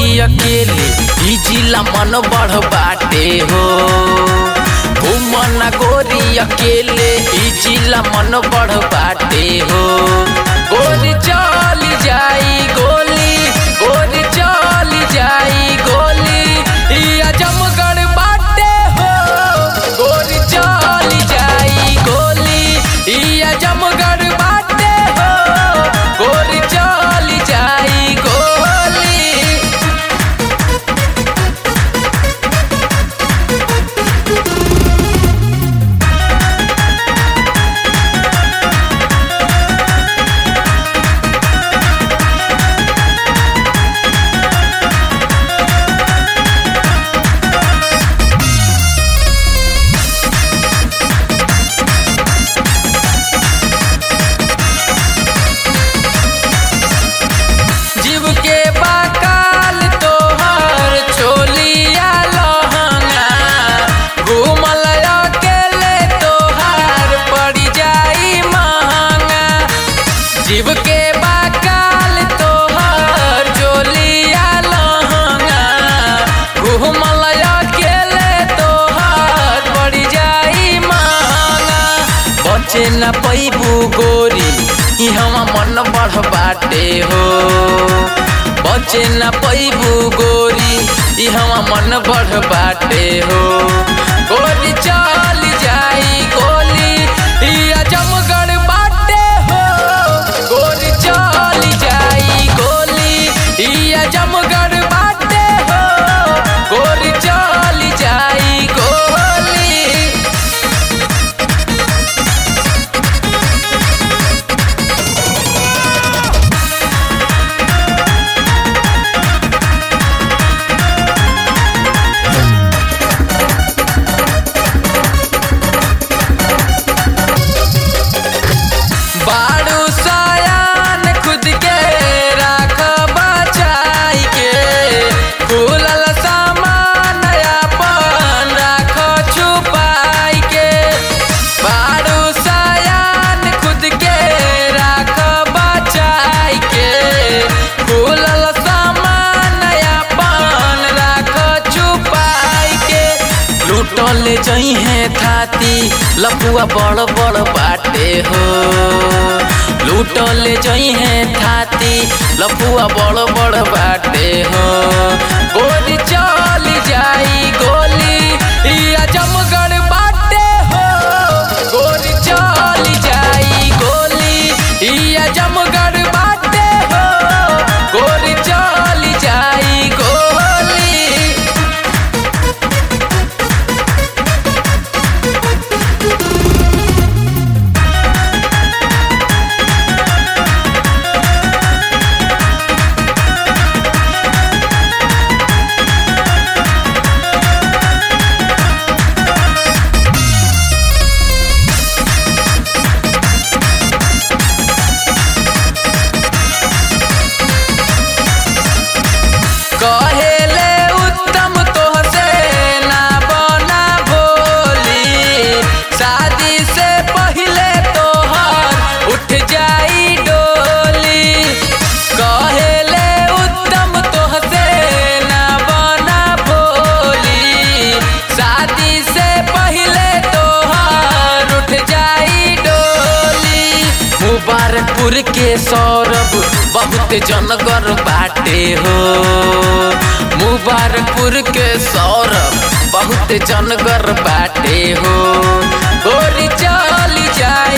गोरी अकेले ई जिला मन बढ़ बाटे हो घूमना गोरी अकेले ई जिला मन बढ़ बाटे हो गोरी चल जाई गोली गोरी चल जाई गोली ई अजमगढ़ बाटे हो गोरी चल जाई गोली ई अजमगढ़ बाटे हो गोरी चल जाई गोली जीव के बाकाल तोहर छोलिया लहंगा घूमल अकेले तोहार पड़ जाई महंगा जीव के बाकाल तोहर छोलिया लहंगा घूमल अकेले तोहार पड़ जाई महंगा बचे न पैबू गोरी ई हम मन बढ़ बाटे हो बचे न पैबू गोरी ई हम मन बढ़ बाटे हो गोरी चल जाई गोली ई अजमगढ़ बाटे हो गोरी चल जाई गोली ई अजमगढ़ बाटे हो गोरी चल जाई गोली बाड़ू सयान खुद के राख बचाई के खुलल सामान अपन राख छुपाई के बाड़ू सयान खुद के राख बचाई के खुलल सामान अपन राख छुपाई के लूटल जइहे थाती लपुआ बड़ बड़ बाटे हो लूटल जइहे थाती लपुआ बड़ बड़ बाटे हो गोली चल जाई गोली ई अजमगढ़ बाटे हो गोली चल जाई गोली ई अजमगढ़ बाटे हो गोली चल जाई गोली कहेले उत्तम तोहसे ना बना भोली शादी से पहले तोहर उठ जाई डोली कहेले उत्तम तोहसे ना बना भोली शादी से पहले तोहर उठ जाई डोली मुबारकपुर के सौरभ बहुत जनगर बाटे हो मुबारकपुर के सौरभ बहुत जनगर बाटे हो गोरी चल जाए